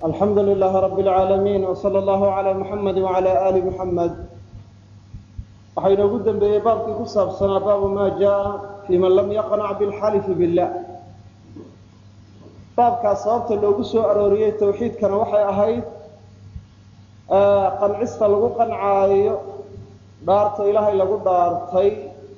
alxamdu lilaahi rabi اlcaalamiin wsala allahu calaa muxamedi wacalaa aali muxamed waxaa inoogu dembeeyey baabkii ku saabsanaa baabu maa jaa fii man lam yaqnac bilxalifi billah baabkaas sababta loogu soo arooriyey tawxiidkana waxay ahayd qancista lagu qancaayo dhaarta ilaahay lagu dhaartay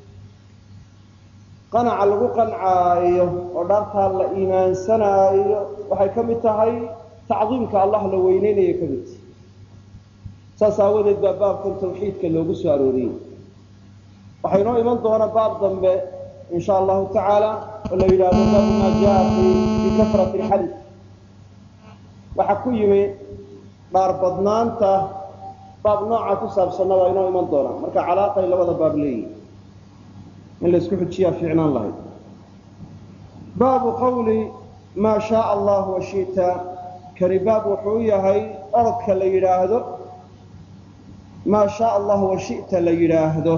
qanaca lagu qancaayo oo dhaartaa la iimaansanaayo waxay ka mid tahay tacdiimka allah la weyneynaya ka mid tahay saas aawadeed baa baabkan tawxiidka loogu soo arooriyey waxaa inoo iman doona baab dambe in sha allahu tacaala oo la yidhaahdo baabu maa jaa fi kafrati alxalif waxaa ku yimi dhaar badnaanta baab nooca ku saabsanna waa inoo iman doona marka calaaqay labada baab leeyihi in la isku xujiyaa fiicnaan lahayd baabu qawli maa shaaa allah washita kani baab wuxuu yahay orodka la yidhaahdo maa shaaa allah washita la yidhaahdo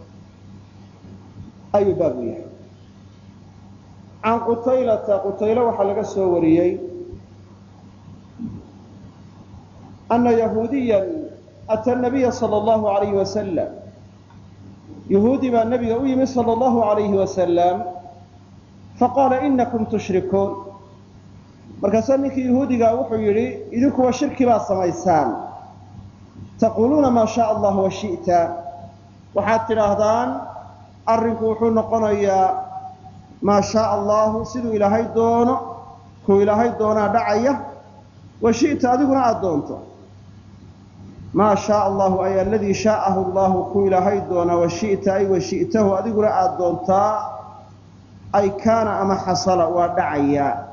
ayuu baab u yahay can qutaylata qutaylo waxaa laga soo wariyey ana yahuudiya ata nabiya sal allahu alayhi wasalam yahuudi baa nabiga u yimi sal allahu alayhi wasalam faqaala inakum tushrikuun markaasaa ninkii yahuudigaa wuxuu yidhi idinkuwa shirki baa samaysaan taquuluuna maa shaaa allah washita waxaad tidhaahdaan arrinku wuxuu noqonayaa maa shaaa allahu siduu ilaahay doono kuu ilaahay doonaa dhacaya washita adiguna aada doonto maa shaaa allahu ay aladii shaa'ahu allahu kuu ilaahay doonaa washita ay washitahu adiguna aada doontaa ay kaana ama xasala waa dhacayaa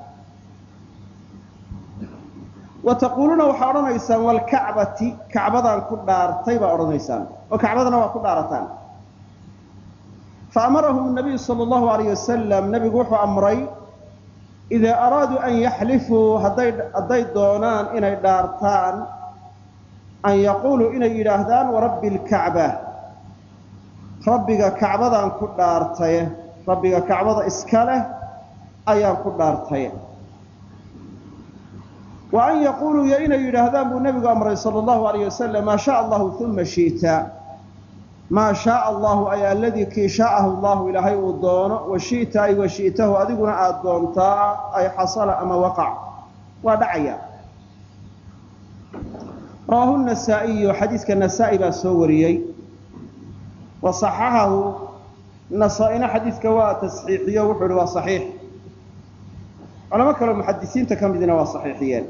wa taquuluuna waxaa odhanaysaan walkacbati kacbadaan ku dhaartay baa odhanaysaan oo kacbadana waa ku dhaarataan faamarahum nabiyu sal allahu alayh wasalam nabigu wuxuu amray idaa araaduu an yaxlifuu hadday doonaan inay dhaartaan an yaquuluu inay yidhaahdaan warabbi lkacba rabbiga kacbadaan ku dhaartaye rabbiga kacbada iska leh ayaan ku dhaartaye wa an yaquuluu iyo inay yidhaahdaan buu nebigu amray sala allahu alayh wasalam maa shaaa allahu uma shi'ta maa shaaa allahu ay aladii kii shaa'ahu allahu ilaahay uu doono wa shi'ta ay wa shi'tahu adiguna aada doontaa ay xasala ama waqac waa dhacaya rawaahu nasaa'iyu xadiiska nasaa-i baa soo wariyey wa saxaxahu nasaa-ina xadiiska waa tasxiixiyo wuxuu ihi waa saxiix culamo kaleo muxadisiinta ka midina waa saxiixiyeen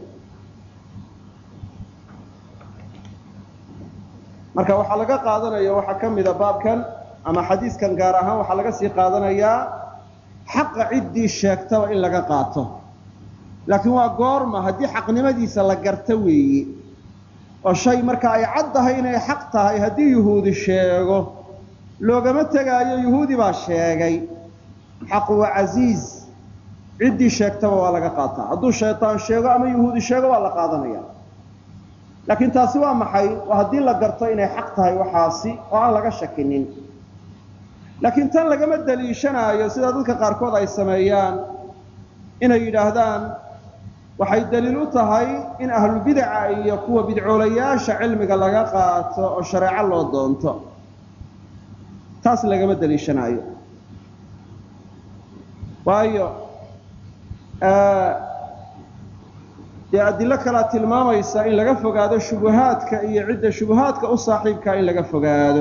marka waxaa laga qaadanaya waxaa ka mida baabkan ama xadiiskan gaar ahaan waxaa laga sii qaadanayaa xaqa ciddii sheegtaba in laga qaato laakiin waa goorma haddii xaqnimadiisa la garta weeye oo shay marka ay cad tahay inay xaq tahay haddii yuhuudi sheego loogama tegaayo yuhuudi baa sheegay xaqu waa casiiz ciddii sheegtaba waa laga qaataa hadduu shaytaan sheego ama yuhuudi sheego waa la qaadanaya laakiin taasi waa maxay waa haddii la garto inay xaq tahay waxaasi oo aan laga shakinin laakiin tan lagama daliishanaayo sida dadka qaarkood ay sameeyaan inay yidhaahdaan waxay daliil u tahay in ahlubidaca iyo kuwa bidcoolayaasha cilmiga laga qaato oo shareeco loo doonto taas lagama daliishanaayo waayo dee adilo kalea tilmaamaysa in laga fogaado shubuhaadka iyo cidda shubuhaadka u saaxiibkaa in laga fogaado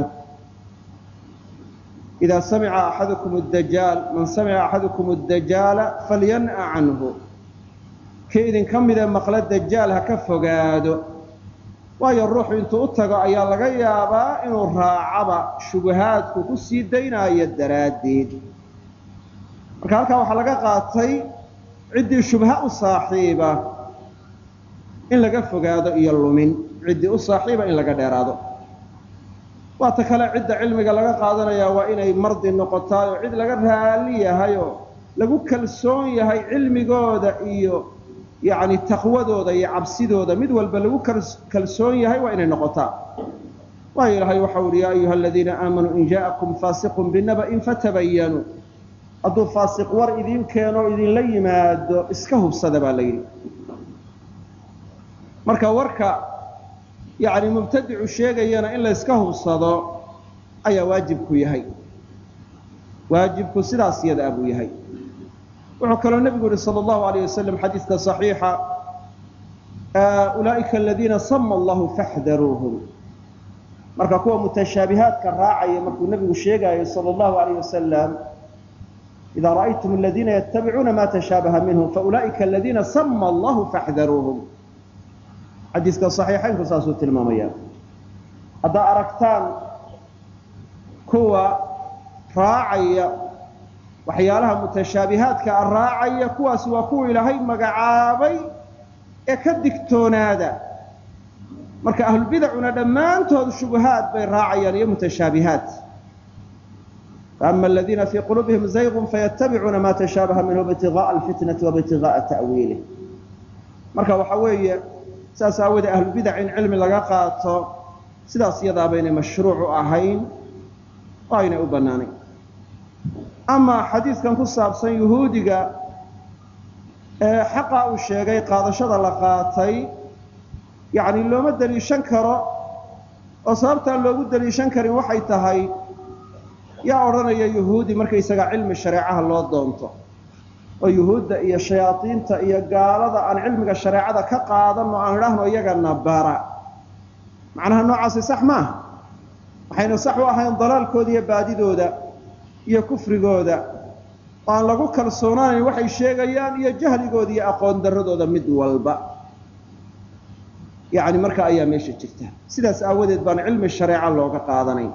idaa samica axadukum dajaal man samica axadukum dajaala falyan'a canhu kii idinka midee maqle dajaal ha ka fogaado waayo ruuxu intuu u tago ayaa laga yaabaa inuu raacaba shubuhaadku ku sii daynaayo daraaddeed marka halkaa waxaa laga qaatay ciddii shubha u saaxiiba in laga fogaado iyo lumin ciddii u saaxiiba in laga dheeraado waata kale cidda cilmiga laga qaadanaya waa inay mardi noqotaay oo cid laga raali yahay oo lagu kalsoon yahay cilmigooda iyo yacni taqwadooda iyo cabsidooda mid walba lagu kalsoon yahay waa inay noqotaa waayo ilaahay waxau uhi yaa ayuha aladiina aamanuu in jaa'akum faasiqun binaba'in fatabayanuu hadduu faasiq war idiin keeno o idinla yimaado iska hubsada baa la yidhi marka warka yacni mubtadicu sheegayana in layska hubsado ayaa waajibku yahay waajibku sidaas yada buu yahay wuxuu kaloo nebigu yihi sala allahu alayh wasalam xadiiska saxiixa ulaa'ika aladiina sama allahu faxdaruuhum marka kuwa mutashaabihaadka raacaya markuu nebigu sheegaayo sala allahu alayh wasalam idaa ra'aytum aladiina yatabicuuna ma tashaabaha minhu faulaa'ika aladiina sama allahu faxdaruuhum xadiiska saxiixaynku saasuu tilmaamaya haddaa aragtaan kuwa raacaya waxyaalaha mutashaabihaadka a raacaya kuwaasi waa kuwa ilaahay magacaabay ee ka digtoonaada marka ahlubidacuna dhammaantood shubahaad bay raacayaan iyo mutashaabihaat faama aladiina fii quluubihim zaygun fayatabicuuna ma tashaabaha minhu ibtigaءa alfitnati waibtigaءa ta'wiilih marka waxa weeye saas aawoodee ahlubidac in cilmi laga qaato sidaas iyadaa baynay mashruuc u ahayn oo aynay u bannaanayn amaa xadiidkan ku saabsan yuhuudiga ee xaqa uu sheegay qaadashada la qaatay yacni looma deliishan karo oo sababtaan loogu deliishan karin waxay tahay yaa odhanaya yuhuudi markaysaga cilmi shareecaha loo doonto oo yuhuudda iyo shayaadiinta iyo gaalada aan cilmiga shareecada ka qaadanno aan idhaahno iyagana bara macnaha noocaasi sax maaha waxayna sax u ahayn dalaalkooda iyo baadidooda iyo kufrigooda oo aan lagu kalsoonaanayn waxay sheegayaan iyo jahligooda iyo aqoon darradooda mid walba yacni marka ayaa meesha jirta sidaas aawadeed baan cilmi shareeca looga qaadanayn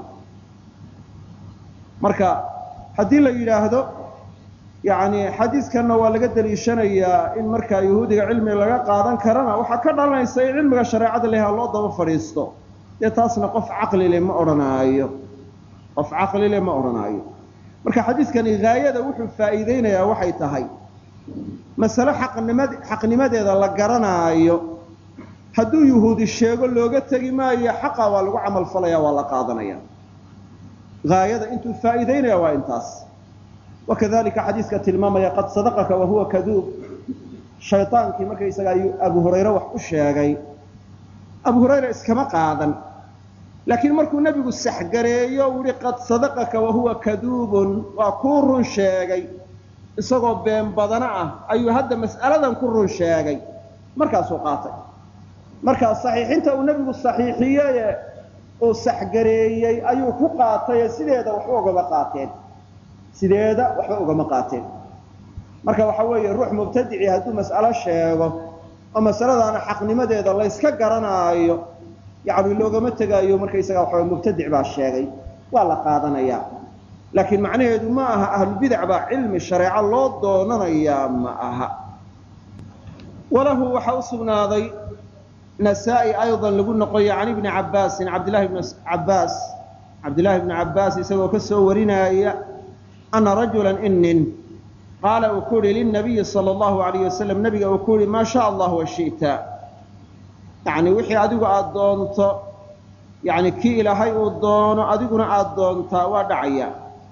marka haddii la yidhaahdo yacni xadiidkanna waa laga deliishanayaa in markaa yuhuudiga cilmiga laga qaadan karana waxaa ka dhalanaysa in cilmiga shareecada leha loo daba fadhiisto dee taasna qof caqlile ma odhanaayo qof caqlile ma odhanaayo marka xadiidkani haayada wuxuu faa'iideynayaa waxay tahay masale xaqnimad xaqnimadeeda la garanaayo hadduu yuhuudi sheego looga tegi maayo xaqa waa lagu camal falaya waa la qaadanaya haayada intuu faa'iideynaya waa intaas wakadalika xadiiska tilmaamaya qad sadaqaka wahuwa kaduub shayaankii markaysaga abu hurayre wax u sheegay abu hurayra iskama qaadan laakiin markuu nebigu saxgareeyo u yihi qad sadaqaka wahuwa kaduubun waa kuu run sheegay isagoo been badana ah ayuu hadda mas'aladan ku run sheegay markaasuu qaatay markaa saxiixinta uu nebigu saxiixiyeye uu saxgareeyey ayuu ku qaataye sideeda waxba ugama qaateen sideeda waxba ugama qaateen marka waxa weeye ruux mubtadici hadduu mas'alo sheego oo masaladaana xaqnimadeeda layska garanaayo yacni loogama tegaayo markaysaga waxawa mubtadic baa sheegay waa la qaadanayaa laakiin macnaheedu ma aha ahlubidac baa cilmi shareeco loo doonanayaa ma aha walahu waxaa u sugnaaday nasaa-i aydan lagu noqoyo can ibni cabbaasin cabdillahi bni cabbaas cabdillahi bni cabbaas isagoo ka soo warinaya ana rajulan inin qaala uu ku yihi lilnabiyi sala allahu alayh wasalam nabiga uu ku yihi maa shaa allah wa shi'ta yacni wixii adigu aada doonto yacni kii ilaahay uu doono adiguna aada doontaa waa dhacaya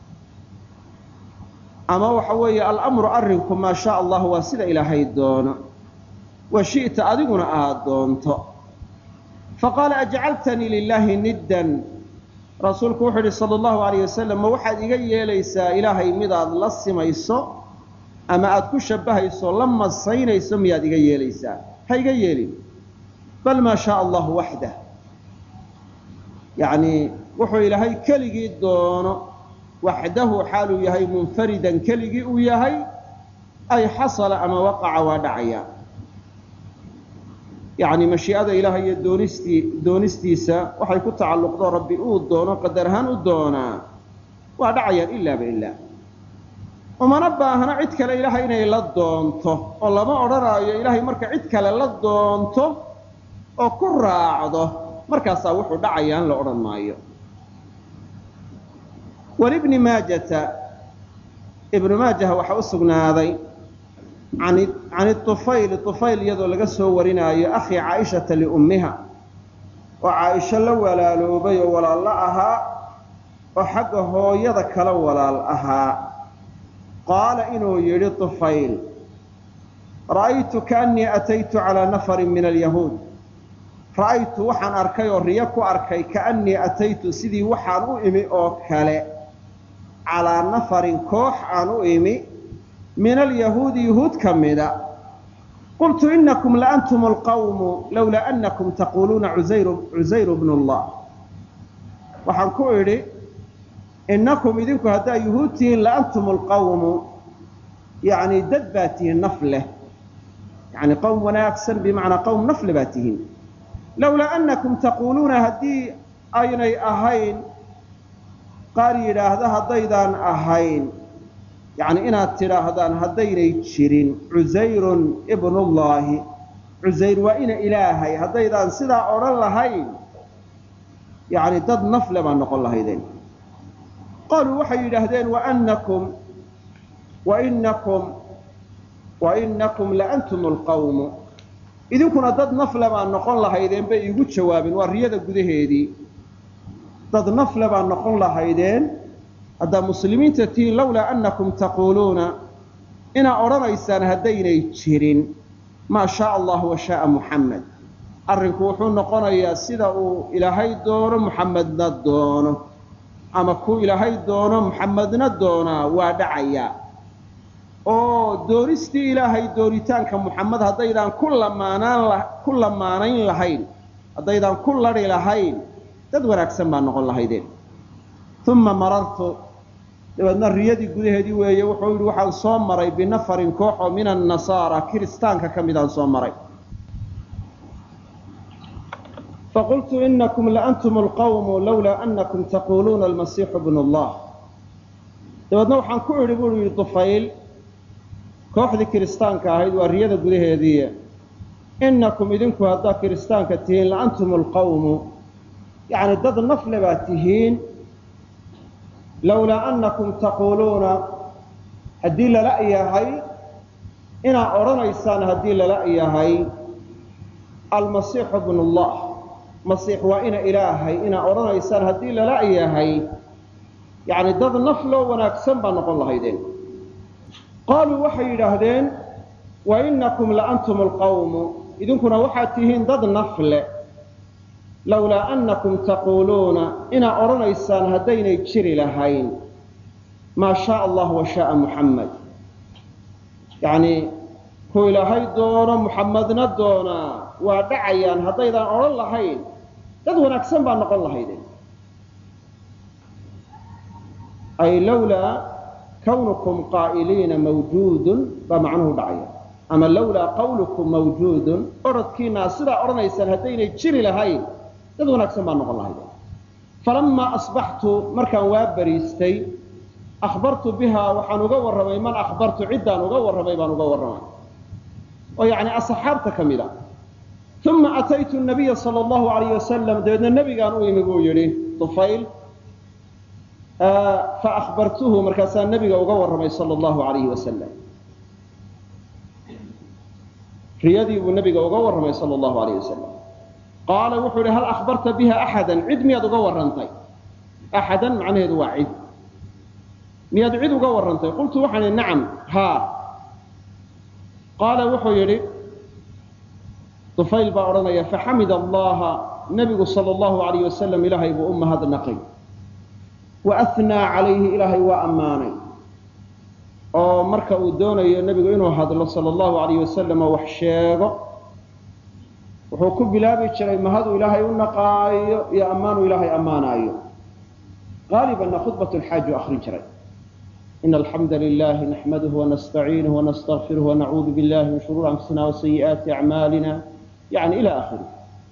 ama waxa weeye alamru arrinku maa shaa allah waa sida ilaahay doono wa shi'ta adiguna aada doonto faqaala ajcaltanii lilaahi niddan rasuulku wuxuu yihi sala allahu alayh wasalam ma waxaad iga yeelaysaa ilaahay midaad la simayso ama aada ku shabbahayso la masaynayso miyaad iga yeelaysaa ha iga yeelin bal maa shaa allahu waxdah yacni wuxuu ilaahay keligii doono waxdahu xaaluu yahay munfaridan keligii uu yahay ay xasala ama waqaca waa dhacaya yacni mashii'ada ilaahay iyo doonistii doonistiisa waxay ku tacalluqdo rabbi uu doono qadar ahaan u doonaa waa dhacayaan ilaaba ilaa umana baahna cid kale ilaahay inay la doonto oo lama odhanaayo ilaahay marka cid kale la doonto oo ku raacdo markaasaa wuxuu dhacayaan la odhan maayo walibni maajata ibnu maajaha waxaa u sugnaaday can iطufayl طufayl iyadoo laga soo warinaayo akhi caaishata liummiha oo caaisho la walaaloobay oo walaallo ahaa oo xagga hooyada kala walaal ahaa qaala inuu yidhi طufayl ra'aytu kaأnii ataytu calىa nafari min alyahuud ra'aytu waxaan arkay oo riyo ku arkay kaannii ataytu sidii waxaan u imi oo kale calaa nafarin koox aan u imi min alyahuudi yuhuud ka mida qultu inakum laantum alqawmu lowlaa anakum taquuluuna cusayru bnu llah waxaan ku idhi innakum idinku haddaa yuhuud tihiin laantum alqawmu yacni dad baa tihiin naf leh yacni qowm wanaagsan bimacnaa qowm nafle baa tihiin lowlaa annakum taquuluuna haddii aynay ahayn qaar yidhaahda haddaydaan ahayn yacni inaad tidhaahdaan haddaynay jirin cusayrun ibnullaahi cusayr waa ina ilaahay haddaydaan sidaa odhan lahayn yacni dad nafle baa noqon lahaydeen qaaluu waxay yidhaahdeen waanakum wainakum wainakum laantum alqawmu idinkuna dad nafle baa noqon lahaydeen bay iigu jawaabeen waa riyada gudaheedii dad nafle baa noqon lahaydeen haddaa muslimiinta tihiin lowlaa annakum taquuluuna inaa odhanaysaan haddaynay jirin maa shaaa allah wa shaaa muxamed arrinku wuxuu noqonayaa sida uu ilaahay doono muxamedna doono ama kuu ilaahay doono muxamedna doonaa waa dhacayaa oo doonistii ilaahay doonitaanka muxamed haddaydaan ku lamaanaan ku lamaanayn lahayn haddaydaan ku ladhi lahayn dad wanaagsan baa noqon lahaydeen uma marartu dabeedna riyadii gudaheedii weeye wuxuu yidhi waxaan soo maray binafarin koox oo min annasaara kiristaanka ka midaan soo maray faqultu inakum laantum alqawmu lowlaa anakum taquuluuna almasiixu bnu llah dabeedna waxaan ku idhi buu yidhi dufayl kooxdii kiristaanka ahayd waa riyada gudaheedii inakum idinku haddaa kiristaanka tihiin laantum alqawmu yacni dad nafle baa tihiin lowlaa annakum taquuluuna haddii lala yahay inaa odhanaysaan haddii lala yahay almasiixu bnu llah masiix waa ina ilaahay inaa odhanaysaan haddii lala yahay yacni dad nafloo wanaagsan baa noqon lahaydeen qaaluu waxay yidhaahdeen wa inakum laantum alqawmu idinkuna waxaad tihiin dad nafle lowlaa annakum taquuluuna inaa odhanaysaan haddaynay jiri lahayn maa shaaa allah wa shaaa muxamed yacni kuu ilaahay doono muxamedna doonaa waa dhacayaan haddaydaan odhan lahayn dad wanaagsan baa noqon lahaydeen ay lowlaa kawnukum qaa'iliina mawjuudun baa macnuhu dhacaya ama lowlaa qawlukum mawjuudun odradkiinaa sidaa odhanaysaan haddaynay jiri lahayn dad wanaagsan baa noqon lahayd falamaa asbaxtu markaan waa bariistay akhbartu bihaa waxaan uga warramay man akhbartu ciddaan uga warramay baan uga warramay oo yacni asxaabta ka mid a uma ataytu nabiya sala allahu alayh wasalam dabeedna nebigaan u imi buu yidhi tufayl fa akhbartuhu markaasaa nebiga uga warramay sala allahu alayhi wasalam riyadii buu nebiga uga warramay sala allahu alayh wasalam qaala wuxuu yidhi hal akhbarta biha axadan cid miyaad uga warrantay axadan macnaheedu waa cid miyaad cid uga warrantay qultu waxaan idhi nacam haa qaala wuxuu yidhi dufayl baa odhanaya faxamida allaha nebigu sala allahu alayh wasalam ilaahay buu u mahadnaqay wa ahnaa calayhi ilaahay waa ammaanay oo marka uu doonayo nebigu inuu hadlo sala allahu alayh wasalam oo wax sheego wuxuu ku bilaabi jiray mahaduu ilaahay u naqaayo iyo ammaanuu ilaahay ammaanaayo qaalibanna khudbat lxaaji u akrin jiray in alxamda lilahi naxmaduhu wanastaciinuhu wanastakfiruh wanacuudu billahi min shuruuri anfusina wasayi'aati acmaalina yani ila akhiri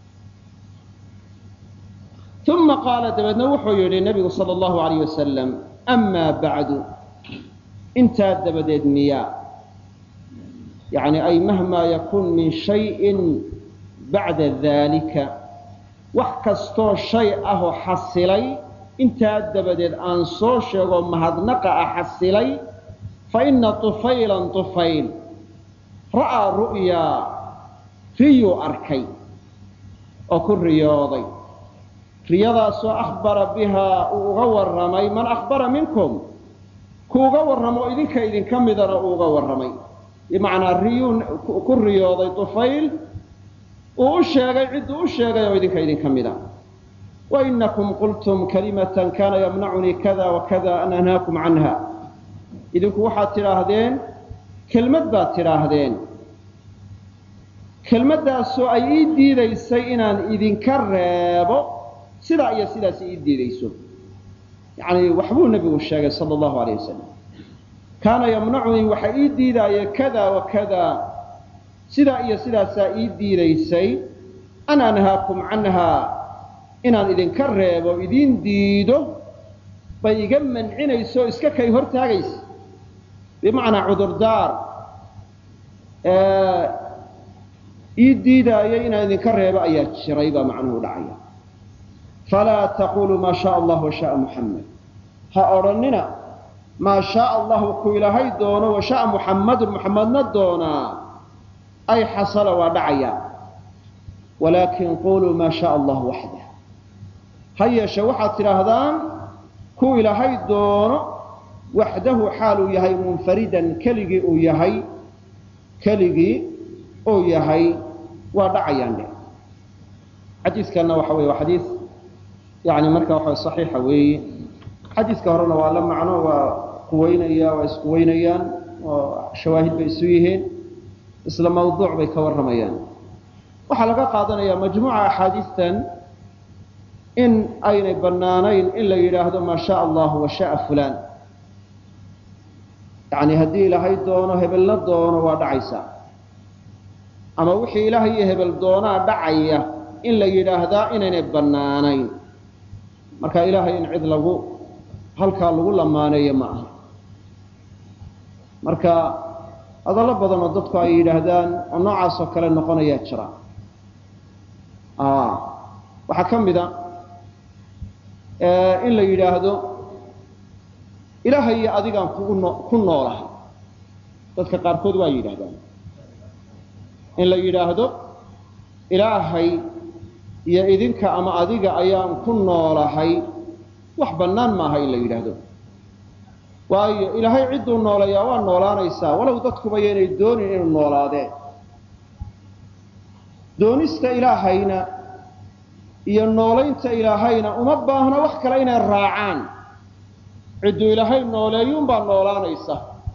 uma qaala dabeedna wuxuu yidhi nebigu sala allahu alayh wasalam amaa bacdu intaa dabadeed miyaa yani ay mahmaa yakun min shayin bacda daalika wax kastoo shay ahoo xasilay intaa dabadeed aan soo sheego mahadnaqa ah xasilay fa ina tufaylan tufayl ra'aa ru'yaa riyuu arkay oo ku riyooday riyadaasoo akhbara bihaa uu uga warramay man akhbara minkum ku uga warramo idinka idinka midana uu uga warramay bimacnaa riyuu ku riyooday tufayl uu u sheegay cidduu u sheegay oo idinka idinka mida wainakum qultum kalimatan kana yamnacunii kada wakada an anhaakum canha idinku waxaad tidhaahdeen kelmad baad tidhaahdeen kelmaddaasoo ay ii diidaysay inaan idinka reebo sidaa iyo sidaas ii diidayso yani waxbuu nebigu sheegay sala allahu alayh wasalam kaana yamnacunii waxa ii diidaaye kada wa kada sidaa iyo sidaasaa ii diidaysay an anhaakum canha inaan idinka reebo idin diido bay iga mancinayso o iska kay hortaagaysa bimacnaa cudurdaar ii diidaayay inaan idinka reebo ayaa jiray baa macnuhu dhacaya falaa taquluu maa shaaa allah washaaa muxamed ha odhannina maa shaaa allahu ku ilaahay doono washaaa muxammadun muxammadna doonaa ay xasala waa dhacaya walaakin quluu maa shaaa allah waxdah ha yeeshe waxaad tidhaahdaan ku ilaahay doono waxdahu xaaluu yahay munfaridan keligii uu yahay keligii uu yahay waa dhacayaan dhe xadiiskanna waxa weye waa xadiis yani marka waxa saxiixa weeye xadiiska horena waa la macno waa quweynaya waa isquweynayaan oo shawaahid bay isu yihiin isla mawduuc bay ka warramayaan waxaa laga qaadanayaa majmuuca axaadiistan in aynay bannaanayn in la yidhaahdo maa shaaa allahu wa shaaa fulaan yani haddii ilaahay doono hebelna doono waa dhacaysaa ama wixii ilaahay iyo hebel doonaa dhacaya in la yidhaahdaa inaynay bannaanayn marka ilaahay in cid lagu halkaa lagu lamaaneeyo ma aha marka hadallo badan oo dadku ay yidhaahdaan oo noocaas oo kale noqonayaa jira waxaa ka mida in la yidhaahdo ilaahay iyo adigaan kugu no ku noolahay dadka qaarkood waa yidhahdaan in la yidhaahdo ilaahay iyo idinka ama adiga ayaan ku noolahay wax bannaan maaha in la yidhaahdo waayo ilaahay cidduu nooleeyaa waa noolaanaysaa walow dadkuba yaynay doonin inuu noolaadeen doonista ilaahayna iyo noolaynta ilaahayna uma baahna wax kale inay raacaan cidduu ilaahay nooleeyuunbaa noolaanaysa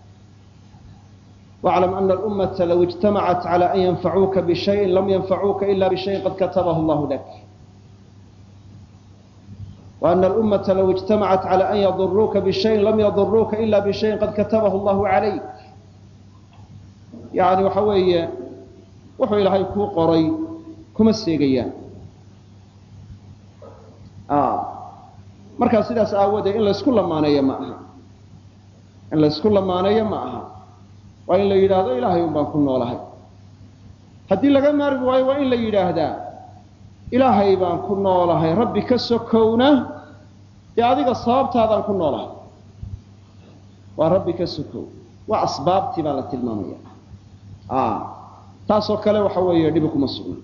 واعلم أن الأمة لو اجتمعت على أن ينفعوك بشيء لم ينفعوك إلا بشيء قد كتبه الله لك وأن الأمة لو اجتمعت على أن يضروك بشيء لم يضروك إلا بشيء قد كتبه الله عليك يعني وحوية وحو إلهي كو قري كما السيقيان آه markaa sidaas aawoodee in laysku lamaanayo ma aha in laysku lamaanayo ma aha waa in la yidhaahdo ilaahay un baan ku noolahay haddii laga maarmi waayo waa in la yidhaahdaa ilaahay baan ku noolahay rabbi ka sokowna dee adiga sababtaadaan ku noolahay waa rabbi ka sokow waa asbaabtii baa la tilmaamaya taasoo kale waxa weeye dhibi kuma sugna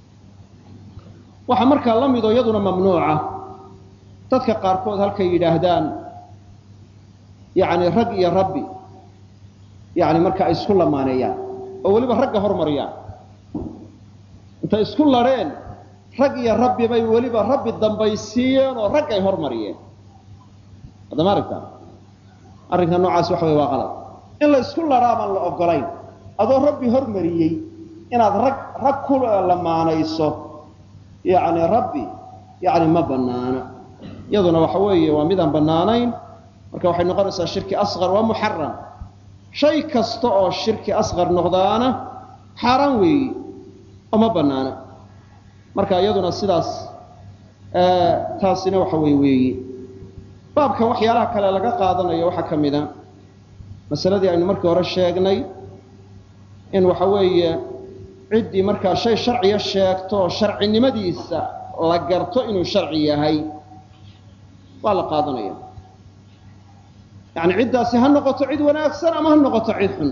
waxaa markaa la midoo iyaduna mamnuuca dadka qaarkood halkay yidhaahdaan yani rag iyo rabbi yani marka ay isku lamaaneeyaan oo weliba ragga hormariyaan intay isku ladheen rag iyo rabbi bay weliba rabbi dambaysiiyeen oo rag ay hormariyeen haddama aragtaa arrinka noocaas waxa wey waa qalad in la isku ladhaa baan la ogolayn adoo rabbi hormariyey inaad rag rag ku lamaanayso yani rabbi yani ma banaana iyaduna waxa weeye waa midaan bannaanayn marka waxay noqonaysaa shirki asqar waa muxaram shay kasta oo shirki asqar noqdaana xaaraan weeyi oo ma bannaana marka iyaduna sidaas taasina waxa wey weeyi baabkan waxyaalaha kale laga qaadanayo waxaa ka mida masaladii aynu markii hore sheegnay in waxa weeye ciddii markaa shay sharciya sheegto oo sharcinimadiisa la garto inuu sharci yahay waa la qaadanaya yani ciddaasi ha noqoto cid wanaagsan ama ha noqoto cid xun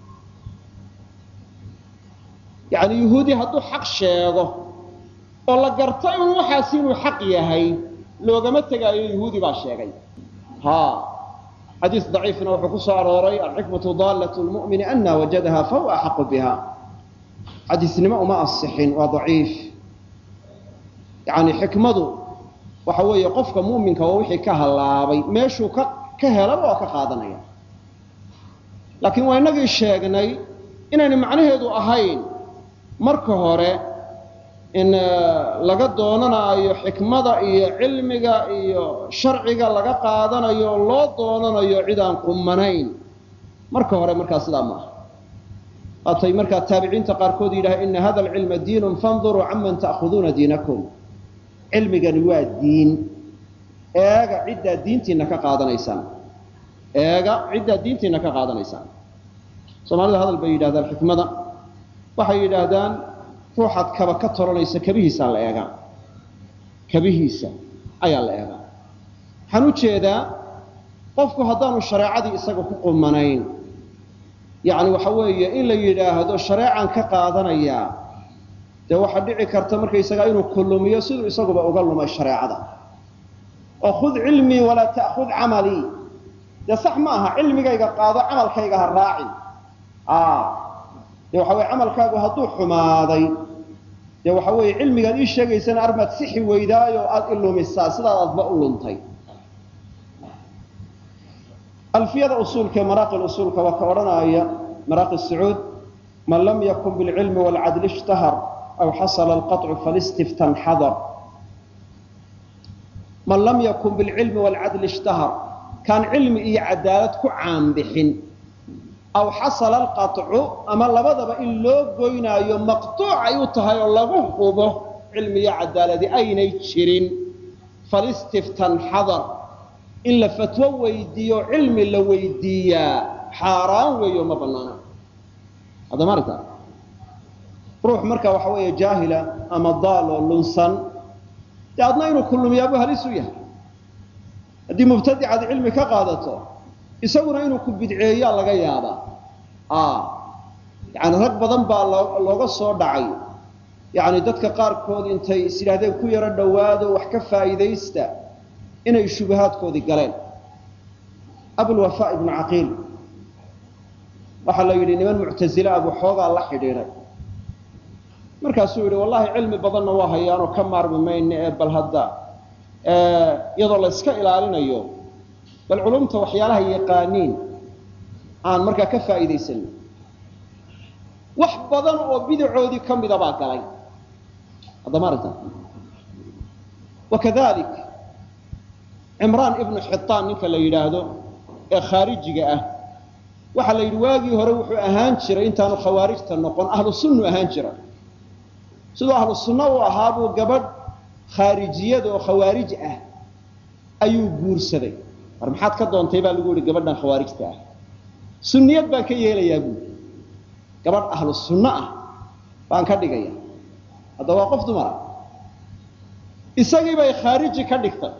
yani yuhuudi hadduu xaq sheego oo la garto in waxaasi inuu xaq yahay loogama tegaayo yuhuudi baa sheegay ha xadiis daciifna wuxuu ku soo arooray alxikmatu daallat lmu'mini ana wajadaha fahuwa axaqu biha xadiisnimo uma asixin waa daciif yani xikmadu waxa weeye qofka mu'minka waa wixii ka hallaabay meeshuu ka ka helaba waa ka qaadanaya laakiin waa inagii sheegnay inayna macnaheedu ahayn marka hore in laga doonanayo xikmada iyo cilmiga iyo sharciga laga qaadanayo oo loo doonanayo cid aan qumanayn marka hore markaa sidaa ma aha waatay markaa taabiciinta qaarkood yidhaha ina hada alcilma diinun fanduruu canman ta'khuduuna diinakum cilmigani waa diin eega ciddaa diintiina ka qaadanaysaan eega ciddaa diintiina ka qaadanaysaan soomaalida hadal bay yidhahdaan xikmada waxay yidhaahdaan ruuxaad kaba ka tolanaysa kabihiisaa la eegaa kabihiisa ayaa la eegaa waxaan u jeedaa qofku haddaanu shareecadii isaga ku qumanayn yacni waxa weeye in la yidhaahdo shareecan ka qaadanayaa dee waxaa dhici karta markaysagaa inuu kullumiyo siduu isaguba uga lumay shareecada oo khud cilmii walaa ta'khud camalii dee sax ma aha cilmigayga qaado camalkayga ha raacin dee waxa weye camalkaagu hadduu xumaaday dee waxa weeye cilmigaad ii sheegaysana armaad sixi weydaayo aada ilumisaa sidaad adba u luntay alfiyada usuulka ee maraaqi usuulka waa ka odhanaya maraaqi sacuud man lam yakun bilcilmi waalcadli ishtahar aw xasala alqaطcu falistiftan xadar man lam yakun bilcilmi waalcadli ishtahar kaan cilmi iyo cadaalad ku caanbixin aw xasala alqaطcu ama labadaba in loo goynaayo maqtuuc ay u tahay oo lagu hubo cilmi iyo cadaaladi aynay jirin falistiftan xadar in la fatwo weydiiyo cilmi la weydiiyaa xaaraan weeyo ma banaana hadda ma aragta ruux marka waxa weeye jaahila ama daal oo lunsan dee adna inuu kulumiyaabu halis u yahay haddii mubtadicaad cilmi ka qaadato isaguna inuu ku bidceeyaa laga yaabaa yani rag badan baa looga soo dhacay yani dadka qaarkood intay is yidhahdeen ku yaro dhowaado wax ka faa'iidaysta inay shubahaadkoodii galeen abulwafa ibnu caqiil waxaa la yidhi niman muctazile abuu xoogaa la xidhiidhay markaasuu yidhi wallahi cilmi badanna waa hayaanoo ka maarmi mayne ee bal hadda iyadoo la yska ilaalinayo bal culumta waxyaalaha yaqaaniin aan markaa ka faa'iidaysanin wax badan oo bidacoodii ka mida baa galay haddama aragta wakadalik cimraan ibnu xitaan ninka la yidhaahdo ee khaarijiga ah waxaa la yidhi waagii hore wuxuu ahaan jiray intaanu khawaarijta noqon ahlu sunnu ahaan jira siduu ahlu sunno u ahaa buu gabadh khaarijiyada oo khawaarij ah ayuu guursaday war maxaad ka doontay baa lagu yihi gabadhan khawaarijta ah sunniyad baan ka yeelayaa buui gabadh ahlu sunno ah baan ka dhigaya hadda waa qof dumara isagii bay khaariji ka dhigtay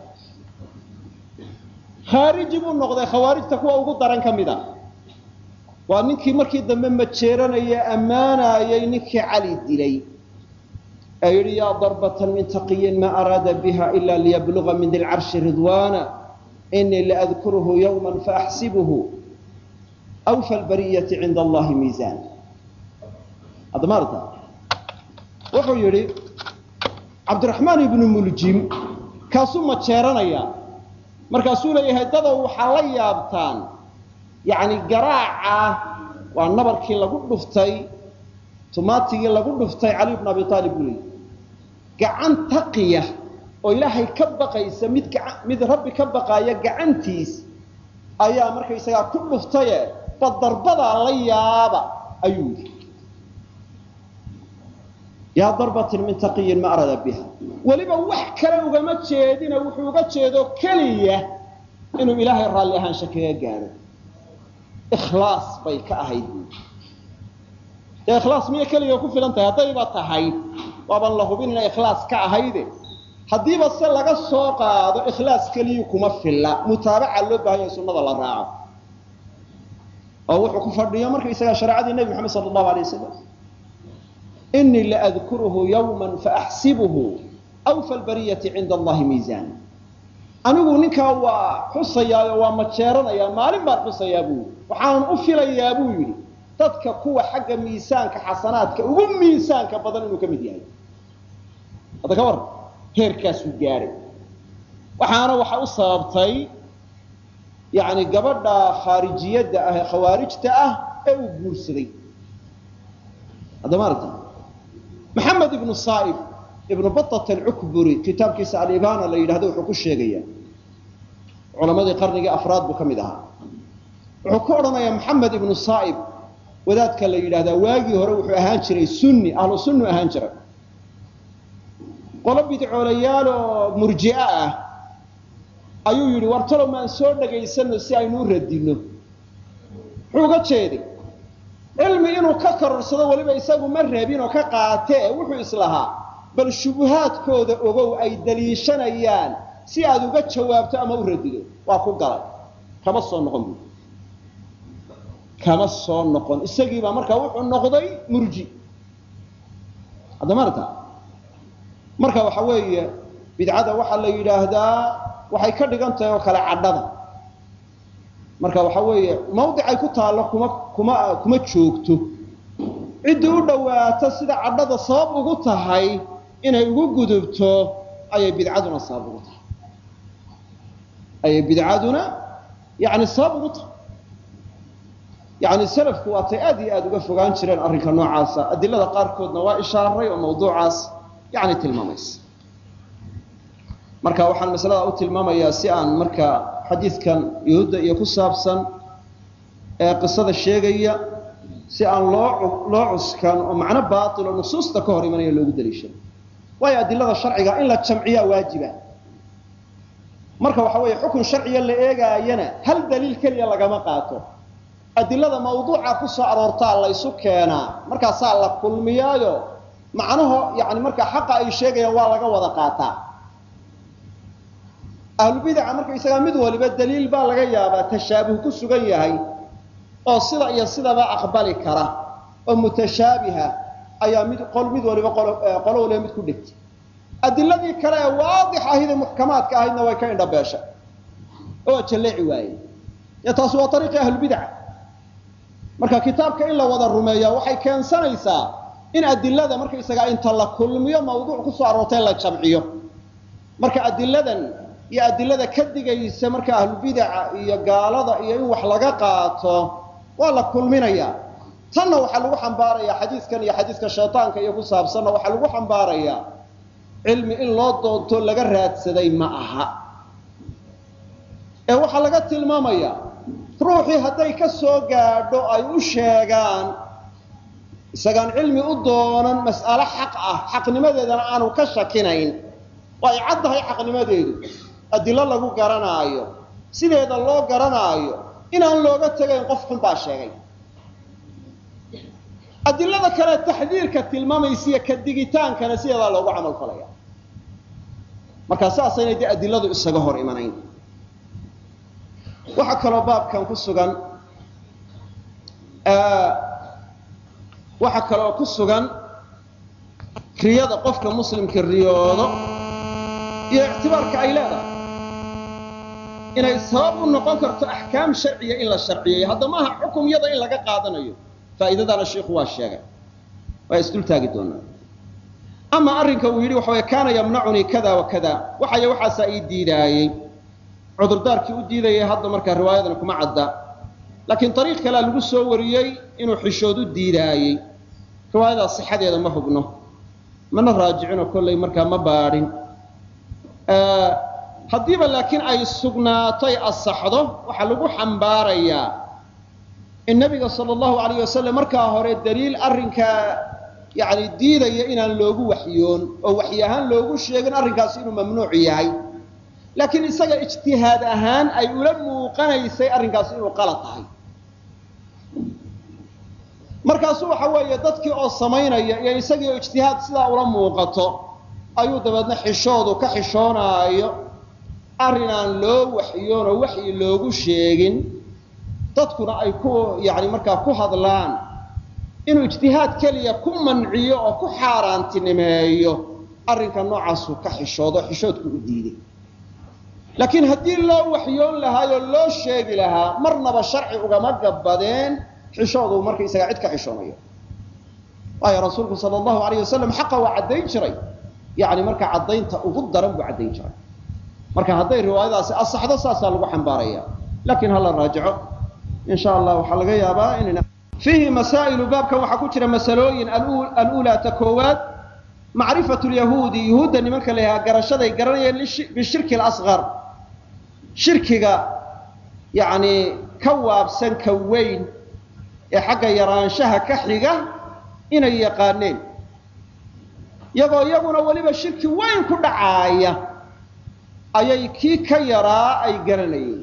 khaariji buu noqday khawaarijta kuwa ugu daran ka mid a waa ninkii markii dambe majeeranaya ammaanayay ninkii cali dilay ee yidhi yaa darbatan min taqiyin ma araada biha ila liyabluga min dilcarshi ridwana inii laadkuruhu yawma faaxsibuhu awfa lbariyati cinda allahi miisaan admaarta wuxuu yidhi cabdiraxmaan ibnu muljim kaasuu majeeranaya markaasuu leeyahay dadow waxaa la yaabtaan yani garaaca waa nabarkii lagu dhuftay tumaatigii lagu dhuftay cali bn abi aalib buu leeyay gacan taqiya oo ilaahay ka baqaysa mid mid rabbi ka baqaaya gacantiis ayaa markaysagaa ku dhuftaye badarbadaa la yaaba ayuu yidhi yaa darbatin min taqiyin ma arada biha weliba wax kale ugama jeedina wuxuu uga jeedo keliya inuu ilaahay raalli ahaansha kaga gaadho ikhlaas bay ka ahayd buui dee ikhlaas miya keliga ku filan tahay haddayba tahay waabaan la hubin inay ikhlaas ka ahayde haddiiba se laga soo qaado ikhlaas keliyu kuma filla mutaabaca loo bahan yahay sunnada la raaco oo wuxuu ku fadhiyo markaysagaa shareecadii nebi moxamed sala allahu alay wasalam inii laadkuruhu yawma faaxsibuhu awfa lbariyati cinda allahi miisaan anigu ninkaa waa xusayaayo waa majeeranayaa maalin baan xusayaa buu yidhi waxaanan u filayaa buu yidhi dadka kuwa xagga miisaanka xasanaadka ugu miisaanka badan inuu ka mid yahay hadda ka warran heerkaasuu gaadhay waxaana waxa u sababtay yani gabadha khaarijiyadda ah ee khawaarijta ah ee uu guursaday hadda maaragta maxamed ibnu saaib ibnu batat alcukburi kitaabkiisa alibana la yidhahdo wuxuu ku sheegaya culamadii qarnigii afraad buu ka mid ahaa wuxuu ku odhanayaa maxamed ibnu saaib wadaadka la yidhahdaa waagii hore wuxuu ahaan jiray sunni ahlu sunnu ahaan jiray qolo bidcoolayaal oo murji'e ah ayuu yidhi war talow maan soo dhagaysano si aynu u radinno muxuu uga jeeday cilmi inuu ka kororsado weliba isagu ma rabin oo ka qaatee wuxuu islahaa bal shubuhaadkooda ogow ay daliishanayaan si aad uga jawaabto ama u radido waa ku galay kama soo noqon buui kama soo noqon isagiibaa markaa wuxuu noqday murji hadda maarta marka waxa weeye bidcada waxaa la yidhaahdaa waxay ka dhigan tahay oo kale cadhada marka waxa weeye mawdicay ku taallo kuma kuma kuma joogto ciddii u dhowaato sida cadhada sabab ugu tahay inay ugu gudubto ayay bidcaduna sabab ugu tahay ayay bidcaduna yani sabab ugu tahay yani salafku waatay aad iyo aad uga fogaan jireen arrinka noocaasa adilada qaarkoodna waa ishaaray oo mawduucaas yani tilmaamaysa marka waxaan masalada u tilmaamayaa si aan marka xadiidkan yuhuudda iyo ku saabsan ee qisada sheegaya si aan loo loo cuskan oo macno baatil oo nusuusta ka hor imanaya loogu daliishado waayo adilada sharciga in la jamciyaa waajiba marka waxa weeye xukun sharciya la eegaayana hal daliil keliya lagama qaato adilada mawduuca ku soo aroortaa laysu keenaa markaasaa la kulmiyaayo macnaho yani markaa xaqa ay sheegayaan waa laga wada qaataa ahlubidaca markaysagaa mid waliba daliil baa laga yaabaa tashaabuh ku sugan yahay oo sida iyo sidaba aqbali kara oo mutashaabiha ayaa mid qol mid waliba qolo waliba mid ku dhigtay adiladii kale ee waadix ahid ee muxkamaadka ahaydna way ka indhabeeshay oo jalleeci waayey ya taasi waa ariiqii ahlubidaca marka kitaabka in la wada rumeeya waxay keensanaysaa in adilada markaysagaa inta la kulmiyo mawduuc kusoo aroortay la jamciyo marka adiladan iyo adilada ka digaysa marka ahlubidaca iyo gaalada iyo in wax laga qaato waa la kulminaya tanna waxaa lagu xambaaraya xadiiskan iyo xadiiska shaytaanka iyo ku saabsanna waxaa lagu xambaaraya cilmi in loo doonto laga raadsaday ma aha ee waxaa laga tilmaamaya ruuxii hadday ka soo gaadho ay u sheegaan isagaan cilmi u doonan mas'alo xaq ah xaqnimadeedana aanu ka shakinayn oo ay caddahay xaqnimadeedu adilo lagu garanaayo sideeda loo garanaayo inaan looga tegayn qof xun baa sheegay adilada kale taxdiirka tilmaamaysiiyo ka digitaankana sideedaa loogu camal falaya markaa saasaynay dee adiladu isaga hor imanayn waxaa kaloo baabkan ku sugan waxaa kaloo ku sugan riyada qofka muslimka riyoodo iyo ictibaarka ay leedahay inay sabab u noqon karto axkaam sharciya in la sharciyeeyo hadda maaha xukumyada in laga qaadanayo faa'iidadana shiiku waa sheegay waa isdul taagi doonaa ama arrinka uu yidhi waxa way kaana yamnacunii kada wa kada waxaya waxaasaa ii diidaayey cudurdaarkii u diidayay hadda markaa riwaayadan kuma cadda laakiin ariiq kalea lagu soo wariyey inuu xishood u diidaayey riwaayadaas sixadeeda ma hubno mana raajicino kollay markaa ma baadhin haddiiba laakiin ay sugnaatoy asaxdo waxaa lagu xambaarayaa in nabiga sala allahu alayh wasalam markaa hore daliil arrinkaa yani diidaya inaan loogu waxyoon oo waxyi ahaan loogu sheegin arrinkaasi inuu mamnuuc yahay laakiin isaga ijtihaad ahaan ay ula muuqanaysay arrinkaasi inuu qalad tahay markaasu waxa weeye dadkii oo samaynaya iyo isagii oo ijtihaad sidaa ula muuqato ayuu dabeedna xishoodu ka xishoonaayo arrin aan loo waxyoon oo waxyi loogu sheegin dadkuna ay ku yani markaa ku hadlaan inuu ijtihaad keliya ku manciyo oo ku xaaraantinimeeyo arrinka noocaasuu ka xishoodo xishoodku u diiday laakiin haddii loo waxyoon lahaayoo loo sheegi lahaa marnaba sharci ugama gabbadeen xishoodu markaysaga cid ka xishoonayo waayo rasuulku sala allahu alayh wasalam xaqa waa caddayn jiray yani marka caddaynta ugu daran buu caddayn jiray marka hadday riwaayadaasi asaxdo saasaa lagu xambaaraya lakin hala raajico in sha allah waxaa laga yaabaa in fiihi masaa'ilu baabkan waxaa ku jira masalooyin alulaa ta koowaad macrifatu lyahuudi yuhuudda nimanka la yahaa garashaday garanayeen bishirki alasqar shirkiga yani ka waabsan ka weyn ee xagga yaraanshaha ka xiga inay yaqaaneen iyagoo iyaguna weliba shirki weyn ku dhacaaya ayay kii ka yaraa ay garanayeen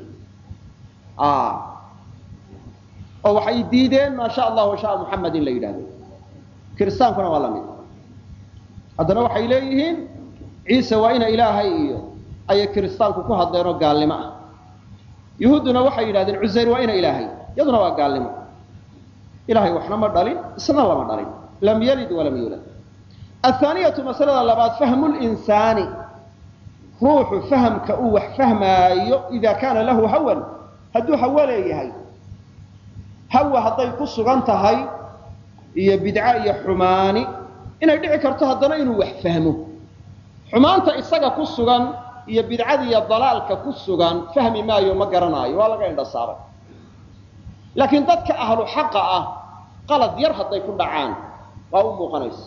oo waxay diideen maa sha allah wa shaa muxamed in la yidhahdo kiristaankuna waa la mid haddana waxay leeyihiin ciise waa ina ilaahay iyo ayay kiristaanku ku hadleen oo gaalnimo ah yuhuudduna waxay yidhahdeen cusayr waa ina ilaahay iyaduna waa gaalnimo ilahay waxna ma dhalin isna lama dhalin lam yalid walam yuulad athaaniyatu masalada labaad fahmu linsaani ruuxu fahamka uu wax fahmaayo ida kaana lahu hawan hadduu hawo leeyahay hawa hadday ku sugan tahay iyo bidco iyo xumaani inay dhici karto haddana inuu wax fahmo xumaanta isaga ku sugan iyo bidcada iyo dalaalka ku sugan fahmi maayo ma garanaayo waa laga indhasaaray laakiin dadka ahlu xaqa ah qalad yar hadday ku dhacaan waa u muuqanaysa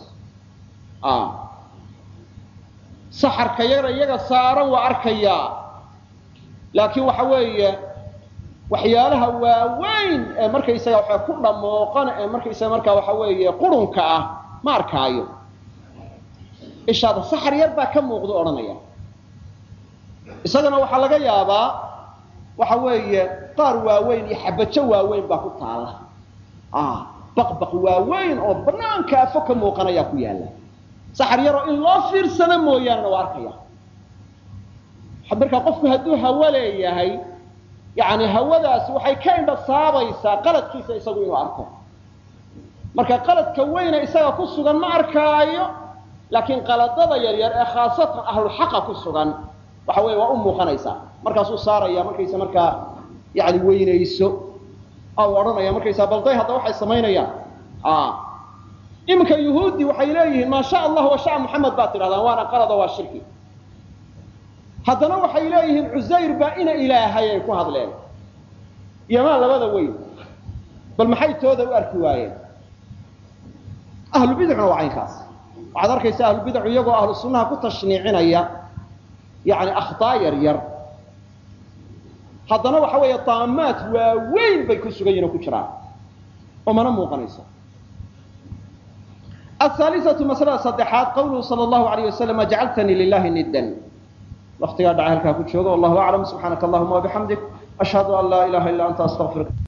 saxarka yara iyaga saaran waa arkayaa laakiin waxa weeye waxyaalaha waaweyn ee markaysaga waxa ku dhamooqan ee markaysaga markaa waxa weeye qurunka ah ma arkaayo ishaada saxar yar baa ka muuqda odhanaya isagana waxaa laga yaabaa waxa weeye qaar waaweyn iyo xabajo waaweyn baa ku taala baqbaq waaweyn oo banaanka afo ka muuqanayaa ku yaalla saxar yaroo in loo fiirsado mooyaanena waa arkaya markaa qofku hadduu hawo leeyahay yani hawadaasi waxay ka indha saabaysaa qaladkiisa isagu inuu arko marka qaladka weyne isaga ku sugan ma arkaayo laakiin qaladada yaryar ee khaasatan ahlulxaqa ku sugan waxa weye waa u muuqanaysaa markaasuu saaraya markaysa markaa yani weynayso u odhanaya markaysaa balday hadda waxay samaynayaan iminka yuhuudi waxay leeyihiin maa sha allah wa sha muxamed baad tidhahdaan waana qalado waa shirki haddana waxay leeyihiin cusayr baa ina ilaahay ay ku hadleen iyomaa labada weyn bal maxay tooda u arki waayeen ahlubidcuna waa caynkaas waxaad arkaysa ahlubidacu iyagoo ahlu sunnaha ku tashniicinaya yani akhtaa yar yar haddana waxa weeye daamaad waaweyn bay ku sugan yihin oo ku jiraan oo mana muuqanayso ahaalisatu masalada saddexaad qawluhu sala allahu alayh wasalam ajcaltanii lilahi niddan waktigaa dhacay halkaa ku jooga wallahu aclam subxaanaka allahuma wabixamdik ashhadu an laa ilaha illa anta astaqfiruka